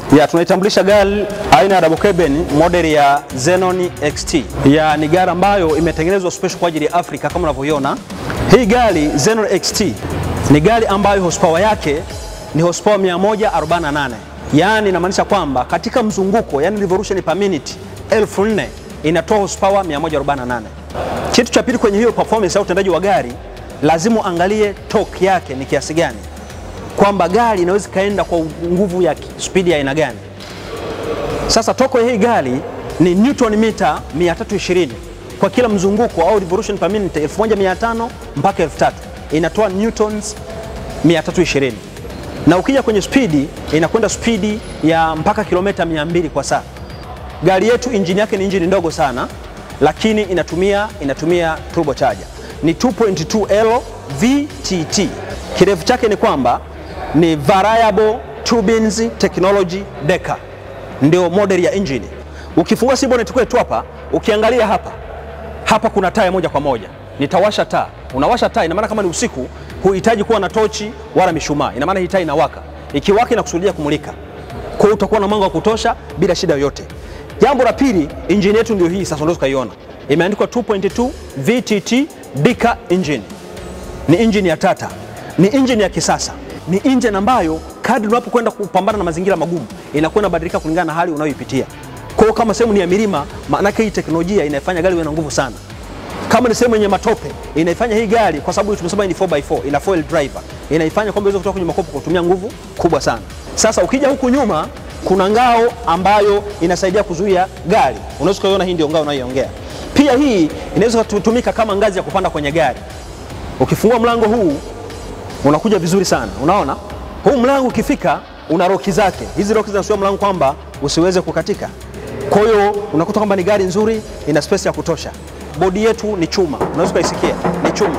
Ya, tunaitambulisha gari aina ya double cabin model ya Xenon XT. Ya, ni gari ambayo imetengenezwa special kwa ajili ya Afrika kama unavyoiona. Hii gari Xenon XT ni gari ambayo horsepower yake ni horsepower 148. Yaani inamaanisha kwamba katika mzunguko, yani revolution per minute 4000 inatoa horsepower 148. Kitu cha pili kwenye hiyo performance au utendaji wa gari, lazima uangalie torque yake ni kiasi gani kwamba gari inaweza ikaenda kwa nguvu ya spidi ya aina gani. Sasa toko ya hii gari ni newton mita 320 kwa kila mzunguko au revolution per minute 1500 mpaka 3000 inatoa newtons 320, na ukija kwenye spidi inakwenda spidi ya mpaka kilomita 200 kwa saa. Gari yetu injini yake ni injini ndogo sana, lakini inatumia inatumia turbocharger ni 2.2L VTT. Kirefu chake ni kwamba ni variable turbines technology deca, ndio model ya engine. Ukifungua si bonnet kwetu hapa, ukiangalia hapa hapa kuna taa moja kwa moja. Nitawasha taa, unawasha taa, ina maana kama ni usiku huhitaji kuwa na tochi wala mishumaa, ina maana hii taa inawaka, ikiwaka inakusudia kumulika, kwa hiyo utakuwa na mwanga wa kutosha bila shida yoyote. Jambo la pili, injini yetu ndio hii sasa, unaweza ukaiona imeandikwa 2.2 VTT Deca engine. Ni engine ya Tata, ni engine ya kisasa ni engine ambayo kadri unapokwenda kupambana na mazingira magumu inakuwa inabadilika kulingana na hali unayoipitia. Kwa hiyo kama sehemu ni ya milima, maana hii teknolojia inaifanya gari iwe na nguvu sana. Kama ni sehemu yenye matope, inaifanya hii gari kwa sababu tumesema ni 4x4, ina foil driver, inaifanya kwamba iweze kutoka kwenye makopo kwa kutumia nguvu kubwa sana. Sasa ukija huku nyuma kuna ngao ambayo inasaidia kuzuia gari. Unaweza kuiona hii ndio ngao unayoongea. Pia hii inaweza kutumika kama ngazi ya kupanda kwenye gari. Ukifungua mlango huu unakuja vizuri sana. Unaona huu mlango ukifika, una roki zake. Hizi roki zinasuia mlango kwamba usiweze kukatika. Kwa hiyo unakuta kwamba ni gari nzuri, ina space ya kutosha. Bodi yetu ni chuma, unaweza kuisikia ni chuma,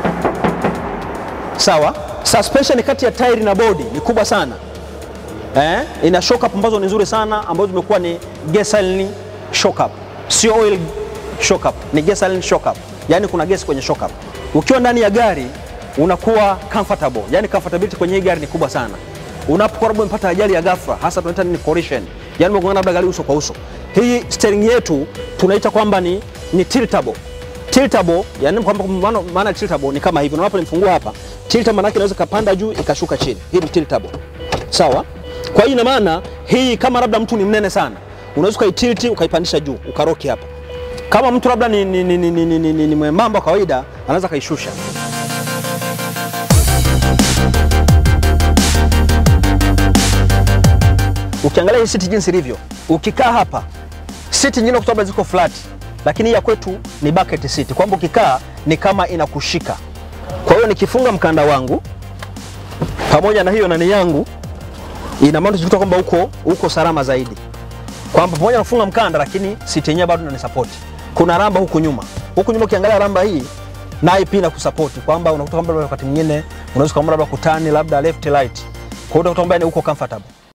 sawa. Suspension kati ya tairi na bodi ni kubwa sana eh? Ina shock up ambazo ni nzuri sana, ambazo zimekuwa ni gasoline shock up, sio oil shock up, ni gasoline shock up, yani kuna gesi kwenye shock up. Ukiwa ndani ya gari unakuwa comfortable, yani comfortability kwenye hii gari ni kubwa sana. Unapokuwa labda umepata ajali ya ghafla, hasa tunaita ni collision, yani umegongana labda gari uso kwa uso, hii steering yetu tunaita kwamba ni, ni tiltable. Tiltable yani kwamba maana maana tiltable ni kama hivi, unaponifungua hapa tilt, maana yake inaweza kapanda juu ikashuka chini. Hii ni tiltable, sawa. Kwa hiyo ina maana hii, kama labda mtu ni mnene sana, unaweza ukaitilt ukaipandisha juu ukaroki hapa. Kama mtu labda ni, ni, ni, ni, ni, ni, ni, ni mwembamba kawaida, anaweza kaishusha. Ukiangalia hii siti jinsi ilivyo, ukikaa hapa, siti nyingine kutoka ziko flat, lakini ya kwetu ni bucket seat, kwamba ukikaa ni kama inakushika. Kwa hiyo nikifunga mkanda wangu pamoja na hiyo nani yangu, ina maana tunakuta kwamba uko uko salama zaidi, kwamba pamoja na kufunga mkanda, lakini siti yenyewe bado inanisupport. Kuna ramba huku nyuma, huku nyuma ukiangalia ramba hii naye pia inakusupport kwamba unakuta kwamba wakati mwingine unaweza kama labda kutani labda left right, kwa hiyo utakuta kwamba uko comfortable.